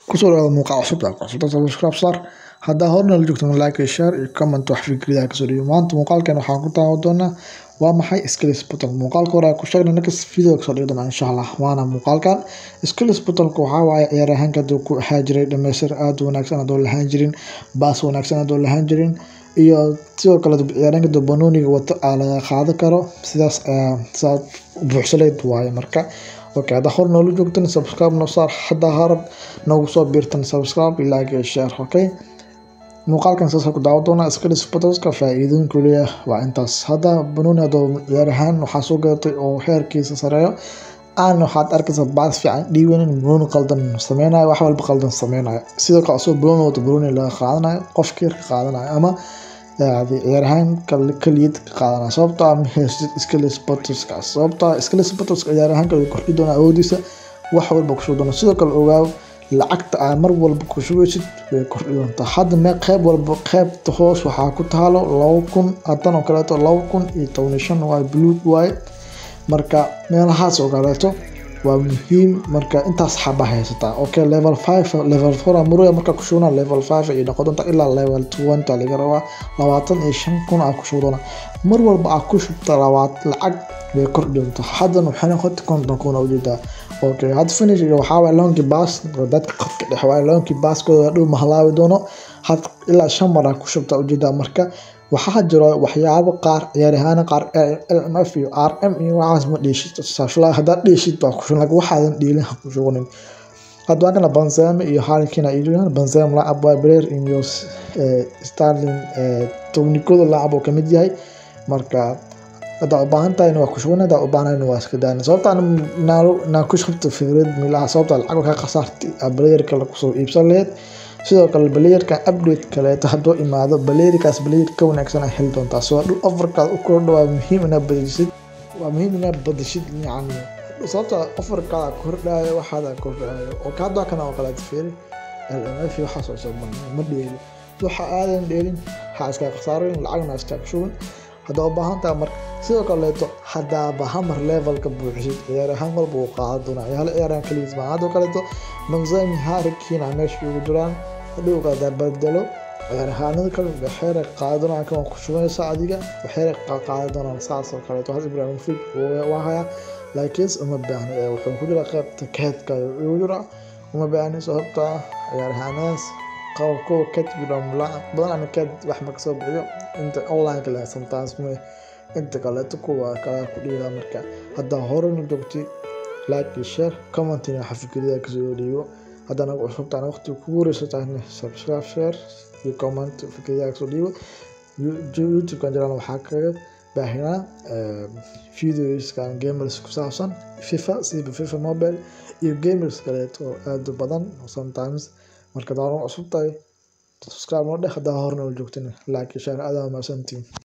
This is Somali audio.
kusoo dhawaada muuqaal cusub cusubta subscribe saar haddaa horna la joogto like iyo share iyo comment wax fikradaha kasoo dhiibo maanta muuqaalkan waxaan ku daawan doonaa waa maxay skills button muuqaalka hore ku sheegnay next video kasoo dhigi doona insha allah waana muuqaalkan skills buttonka waxaa waaye ciyaar ahaanka haduu ku ahaa jiray dhamaystir aada u wanaagsan hadoo lahaan jirin baas wanaagsan hadoo lahaan jirin iyo sidoo kale ciyaaryaanka haduu banooniga wato aa laga qaadan karo sidaas sidaas buuxsaleyd waaye marka okay haddaa hor noola joogtan subscribe noo saar haddaa harab noogu soo biirtan subscribe like iyo share okay muuqaalkan saas ku daawan doonaa skills buttonska faa-iidooyinku leeyahay waa intaas hadda banooni hadoo ciyaar ahaan waxaa soo gadatay oo heerkiisa sareeyo aan waxaad arkaysaa baas fiican dhiiwanin banooni qaldan sameynayo wax walba qaldan sameynayo sidoo kale asoo banooni wato banooni laga qaadanayo qofkii ka qaadanayo ama ciyaar ahaan kaliyad ka qaadanaya sababtoo ah mahaysid skills buttonska sababtoo ah skills buttonska ciyaar ahaanka way kordhi doonaa awoodiisa wax walba kusoo doona sidoo kale ogaaw lacagta aa mar walba ku shugaysid way kordhi doontaa hadda mee qeyb walba qeybta hoos waxaa ku taalo laba kun hadan oo kaleeto laba kun iyo toban shan waaye buluug waaye marka meelahaas oo kaleeto waa muhiim marka intaas xaba haysataa okay level five level four muruya marka ku shugna level five iyo noqon doonta ilaa level twenty laga rabaa labaatan iyo shan kun aa ku shug doona mar walba aa ku shubta labaad lacag way kordhi doontaa haddan waxay noqota konton kun ujeedaa okay had finish waxaa waay lonki baas dadka qadka dhex waay lonki baaskooda dhow mahalaabi doono had ilaa shan mar aa ku shubta ujeedaa marka waxaa jiro waxyaabo qaar ciyaaryahaana qaar lmf iyo r m iyo waxaas ma dheeshid safla haddaad dheeshid baa kushugan laakiin waxaadan dheelin ha ku shuganin hadda waa kana banzema iyo harikina iyo joogaan banzema lacab waa breer iyo starling tobnikooda lacab oo kamid yahay marka haddaa u baahan tahayna waa ku shugan haddaa u baahnayna waa iska daana sababta naa ku shubta fikrad milaha sababta lacag ka khasaartay blayerka kusoo iibsan laheyd sidoo kale balayerka update kaleeto hadduu imaado balayerkaas balayer ka wanaagsan a heli doontaa soo dhul ofarkaad u kordha waa muhiim inaad badishid waa muhiim inaad badishid yacni sababta ofarkaada kordhaayo waxaada kordhaayo oo haddaa kana oo kaleeto fiiri lmf waxaas oo soo ma dheeli waxa aadan dheelin waxaa iska khasaarin lacagna iska shugan haddaa u baahan tahay marka sidoo kaleeto haddaaba hamar levelka buuxisid ciyaar ahaan walba uu qaadan doonaa hal ciyaaraan kaligiis maa haddoo kaleeto banzemi harikina meesha ugu jiraan hadhowga haddaa badalo ciyaar ahaanada kale waxeera qaadan doonaan kan ku shubanaysa adiga waxeera qaadan doonaan saas oo kaleeto had ibrahimovic waa hayaa laakiin uma baahna wuxuu ku jiraa qeybta keedka ugu jira uma baahni sababta ciyaar ahaanadaas kuwa badan ana keed wax ma kasoo bixiyo inta online kale sometimes ma inta kaleeto kuwa kala ku dhiiraa marka haddaa horena joogtay like iyo share commentina waxa fikradaha kasoo dhiibo haddana cusubtaan waqti kugu horeysatahna subscribe share iyo comment fikradaha kasoo dhiibo youtube-kan jiraan waxaa kaga baahinaa videoskan gamers ku saabsan fifa siba fifa mobile iyo gamers kaleeto oo aada u badan sometimes marka daaran cusub tahay subscribe noo dheh haddaa horna la joogtana like iyo share adaa mahadsantiin